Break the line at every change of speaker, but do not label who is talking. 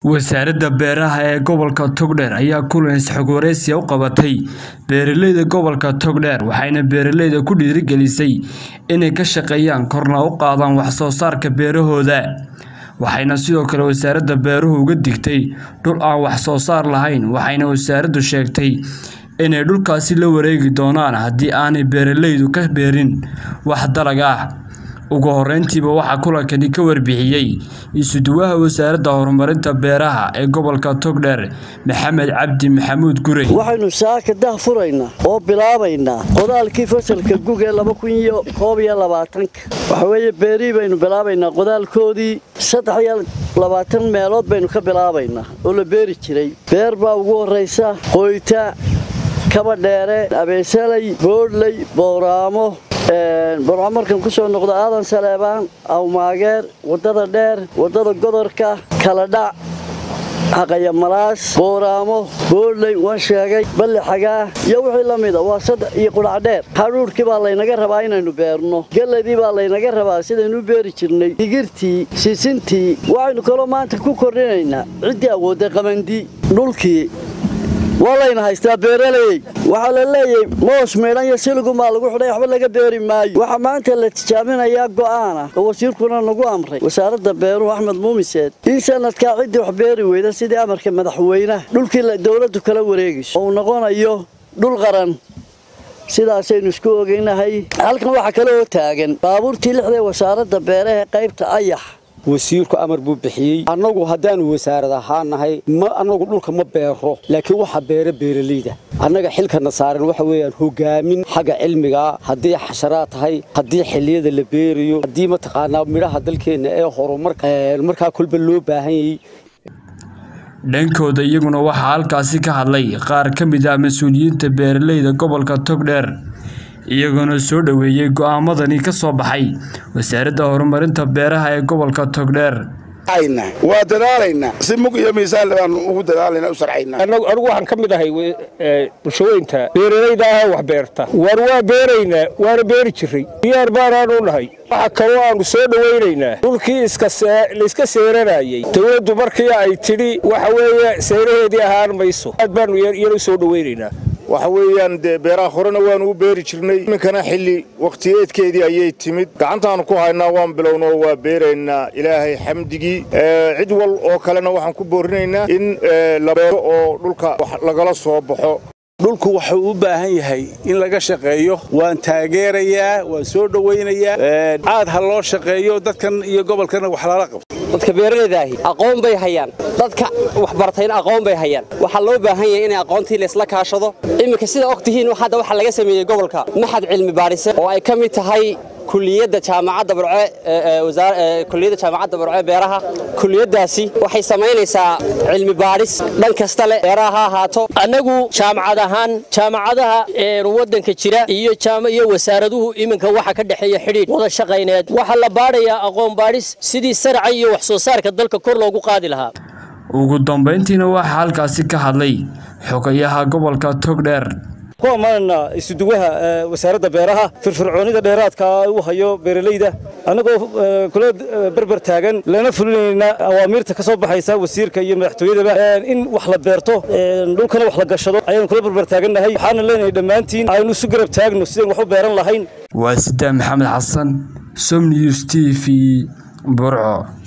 wasaaradda beeraha ee gobolka togdheer ayaa kulan isxog wareysi u qabatay beeraleyda gobolka togdheer waxayna beeraleyda ku dhiirigelisay inay ka shaqeeyaan korna u qaadaan wax soo saarka beerahooda waxayna sidoo kale wasaaradda beeruhu uga digtay dhul aan wax soo saar lahayn waxayna wasaaraddu sheegtay inay dhulkaasi la wareegi doonaan haddii aanay beeraleydu ka beerin wax dalag ah ugu horeyntiiba waxaa kulankani ka warbixiyey isuduwaha wasaaradda horumarinta beeraha ee gobolka togdheer maxamed cabdi maxamuud gurey
waxaynu saaka dah furaynaa oo bilaabaynaa qodaalkii fasalka gug ee waxa weeye beerihii baynu bilaabaynaa qodaalkoodii saddex meelood baynu ka bilaabaynaa oo la beeri jiray beer baa ugu horraysa qoyta kaba dheere abeesalay boodhley booraamo borco markan ku soo noqdo aadan saleebaan awmaageer waddada dheer waddada godorka kaladhac xaqaya malaas booraamo boodhley waan sheegay balli xagaa iyo wixii la mida waa saddex iyo qudhacdheer hadhuudhkii baa laynaga rabaa inaynu beerno gelladii baa laynaga rabaa sidaynu u beeri jirnay digirtii sisintii waxaynu kaloo maanta ku kordhinaynaa ciddii awoodday qamandi dhulkii waa layna haystaa beeraleyey waxaa la leeyahay moos meedhan iyo siligumaa lagu xidhay waxba laga beeri maayo waxaa maanta la tijaaminayaa go'aana oo wasiirkuna nagu amray wasaaradda beeruhu axmed muumiseed in sanadkaa ciddii wax beeri weyda sidii amarka madaxweynaha dhulkii dowladdu kala wareegayso oo uu noqonayo dhul qaran sidaasaynu isku ogeynahay halkan waxaa kale oo taagan baabuurtii lixdae wasaaradda beerahe qaybta ayax
wasiirku amar buu bixiyey annagu haddaanu wasaarad ahaan nahay ma annagu dhulka ma beero laakiin waxa beera beeralayda annaga xilkana saaran waxa weeyaan hogaamin xagga cilmigaa haddii xasharaad tahay haddii xilliyada la beerayo haddii mataqaanaa midhaha dalkeenna ee horumarka markaa kolba loo baahan yayey
dhankooda iyaguna waxaa halkaasi ka hadlay qaar ka mid ah mas-uuliyiinta beeraleyda gobolka togdheer iyagoona soo dhoweeyey go'aamadani ka soo baxay wasaaradda horumarinta beeraha ee gobolka togdheer
waa dadaalaynaa si mug iyo miisaanle baan ugu dadaalayna u sarcaynaa
anigu waxaan ka mid ahay bulshaweynta beeralayda ah wax beerta war waa beeraynaa waana beeri jiray diyaar baanaanu nahay waxa kaloo aanu soo dhowaynaynaa dhulkii layska seeranayey dowladdu markii ay tidhi waxa weeye seeraheedii ahaan mayso aad baanu iyana soo dhowaynaynaa
waxa weeyaan dee beeraha horena waanu u beeri jirnay iminkana xilli wakhtiyeedkeedii ayay timid gacantaannu ku haynaa waan bilownoo waa beeraynaa ilaahay xamdigii cid wal oo kalena waxaan ku boorinaynaa in la beero oo dhulka wax lagala soo baxo
dhulku wuxuu u baahan yahay in laga shaqeeyo waan taageerayaa waan soo dhowaynayaa aad ha loo shaqeeyo dadkan iyo gobolkana wax lala qabto
dadka beeralaydaahii aqoon bay hayaan dadka waxbartayna aqoon bay hayaan waxaa loo baahan yahay in aqoontii laysla kaashado iminka sida og tihiin hadda waxaa laga sameeyey gobolka maxad cilmi baadhise oo ay ka mid tahay kuliyadda jaamacadda burce kuliyadda jaamacadda burce beeraha kuliyaddaasi waxay samaynaysaa cilmi baadhis dhan kasta leh beeraha ha ahaato
annagu jaamacad ahaan jaamacadaha waddanka jira iyo iyo wasaaraduhu iminka waxa ka dhexeeya xidhiidh wada shaqayneed waxaa la baadhayaa aqoon baadhis sidii sarca iyo wax soo saarka dalka kor loogu qaadi lahaa
ugu dambayntiina waxaa halkaasi ka hadlay xogayaha gobolka togdheer
ku ammaanana isuduwaha wasaaradda beeraha firfircoonida dheeraadka uu hayo beeralayda annagoo kula berber taagan lana fulinayna awaamiirta ka soo baxaysa wasiirka iyo madaxtooyadaba in wax la beerto dhulkana wax la gashado ayaanu kula berber taagannahay waxaana leenahay dhammaantiin aynu isu garab taagno sidaan wax u beeran lahayn
waa sidaan maxamed xasan som news t v burco